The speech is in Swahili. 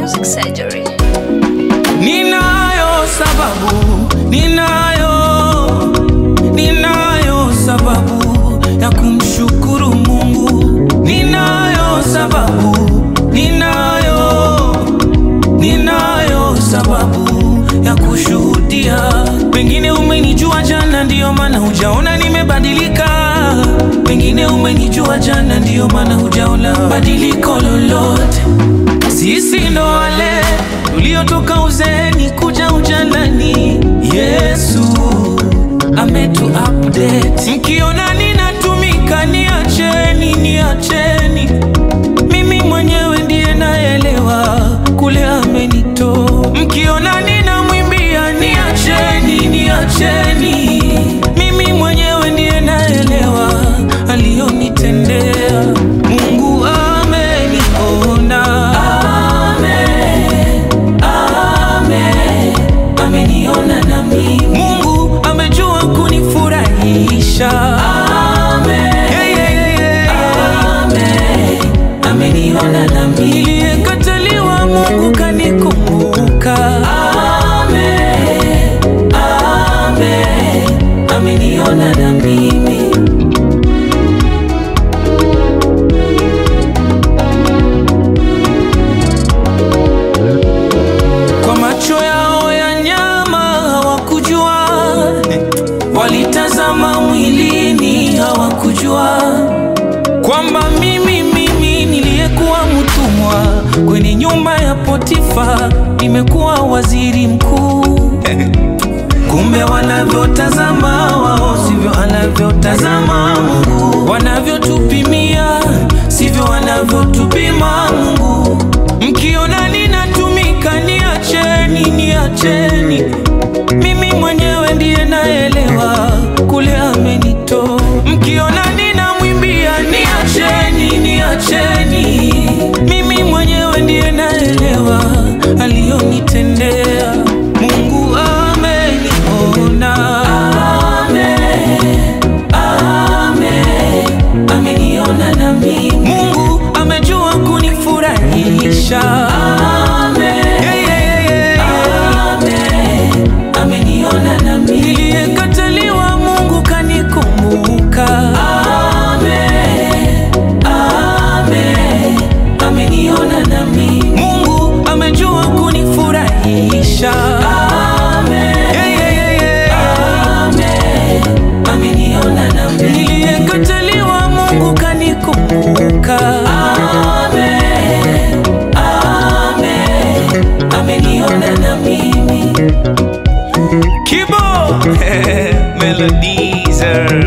Music Surgery. Ninayo sababu, ninayo, ninayo sababu ya kumshukuru Mungu. Ninayo sababu, ninayo, ninayo sababu ya kushuhudia. Pengine umenijua jana, ndiyo maana hujaona nimebadilika. Pengine umenijua jana, ndiyo maana hujaona badiliko lolote. Sisi ndo wale tuliotoka uzeeni kuja ujanani. Yesu ametu update. Mkiona ninatumika, niacheni, niacheni. Mimi mwenyewe ndiye naelewa kule amenitoa. Mkiona ninamwimbia, niacheni, niacheni. Mimi mwenyewe ndiye naelewa aliyonitendea. Mungu ameniona, amen, amen, ameniona na mimi. Mungu amejua kunifurahisha, amen, yeah, yeah, yeah. amen, ameniona na mimi. Niliyekataliwa Mungu kanikumbuka, amen, amen, ameniona na mimi. Kwa macho yao ya nyama hawakujua, walitazama mwilini hawakujua kwamba mimi mimi niliyekuwa mtumwa kwenye nyumba ya Potifa nimekuwa waziri mkuu. Kumbe wanavyotazama wao sivyo anavyotazama Mungu, wanavyotupimia sivyo wanavyotupima Mungu. Mkiona ninatumika, niacheni, niacheni. Mimi mwenyewe ndiye naelewa kule amenitoa. Mkiona ninamwimbia, niacheni, niacheni. Mimi mwenyewe ndiye naelewa aliyonitendea. Mungu ameniona, amen, amen, ameniona na mimi. Mungu amejua kunifurahisha, amen, yeah, yeah, yeah, yeah. amen, ameniona na mimi. Niliyekataliwa Mungu kanikumbuka, amen, amen, ameniona na mimi. Mungu amejua kunifurahisha, amen, yeah, yeah, yeah, yeah. amen, ameniona na mimi. Niliyekataliwa Mungu kanikumbuka, amen, amen, ameniona na mimi. Kibo Melodizer